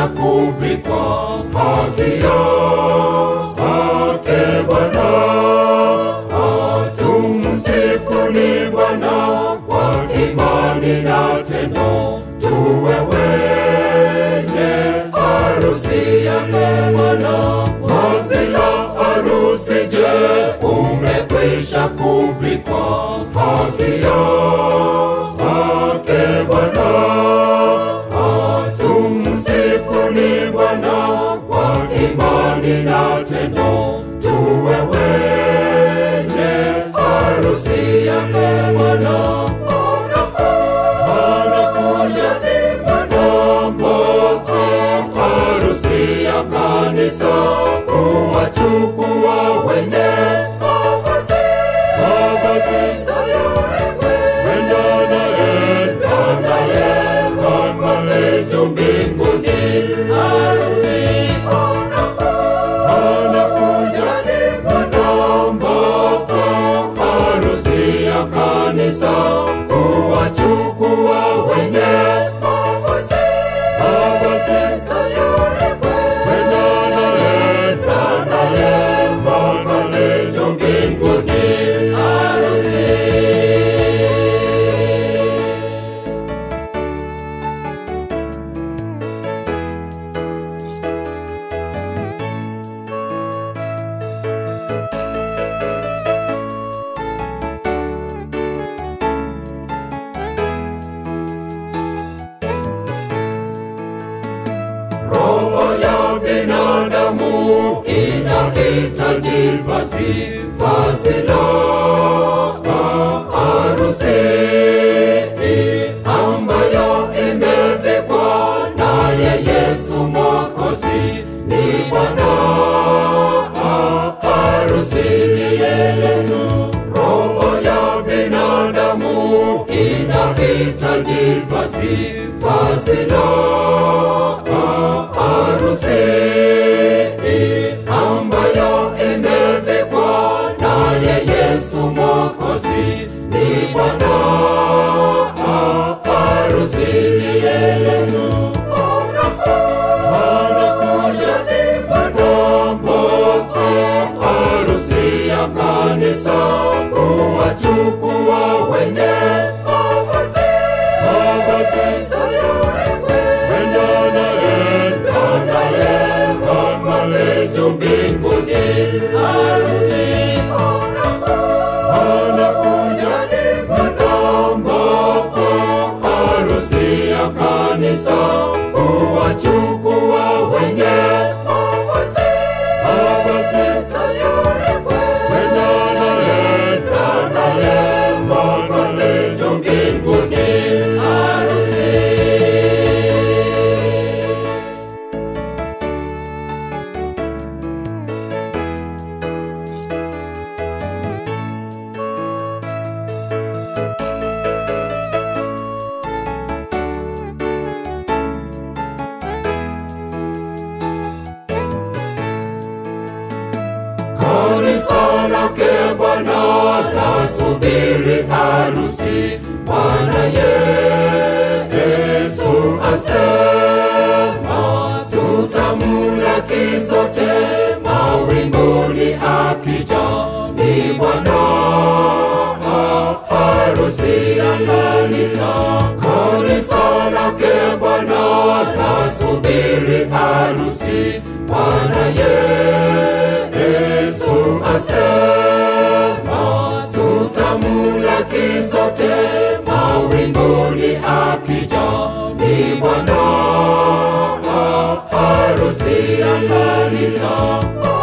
umekwisha kuvikwa haki yake Bwana. Tumsifuni Bwana kwa imani na tendo, tuwe wenye harusi yake Bwana. Vazi la harusi, je, umekwisha kuvikwa haki yake Bwana? Tumsifuni Bwana kwa imani na tendo, tuwe wenye harusi yake Bwana. Anakuja ni Bwana mwokozi, harusi ya kanisa, kuwachukua wenye mavazi mavazi tayari kwenda naye naye mavazi juu mbinguni. Harusi anakuja ni Bwana mwokozi, harusi ya kanisa, kuwachukua wenye mavazi mavazi tayari kwenda naye naye mavazi juu mbinguni. Harusi Roho ya binadamu inahitaji vazi, vazi la harusi ambayo imevikwa naye Yesu Mwokozi. Ni Bwana harusi ndiye Yesu. Roho ya binadamu inahitaji vazi, vazi la harusi ambayo imevikwa naye Yesu Mwokozi. Ni Bwana harusi ndiye Yesu. Anakuja ni Bwana mwokozi, harusi ya kanisa, kuwachukua wenye mavazi mavazi tayari kwenda naye naye mavazi juu mbinguni. Harusi anakuja ni Bwana mwokozi, harusi ya kanisa, kuwachukua wenye mavazi mavazi tayari kwenda naye naye mavazi juu mbinguni. Harusi Kanisa lake Bwana lasubiri harusi. Bwana Yesu asema, tutamlaki sote mawinguni akija. Ni Bwana harusi ya kanisa. Kanisa lake Bwana lasubiri harusi. Bwana Yesu asema, tutamlaki sote mawinguni akija. Ni Bwana harusi ya kanisa.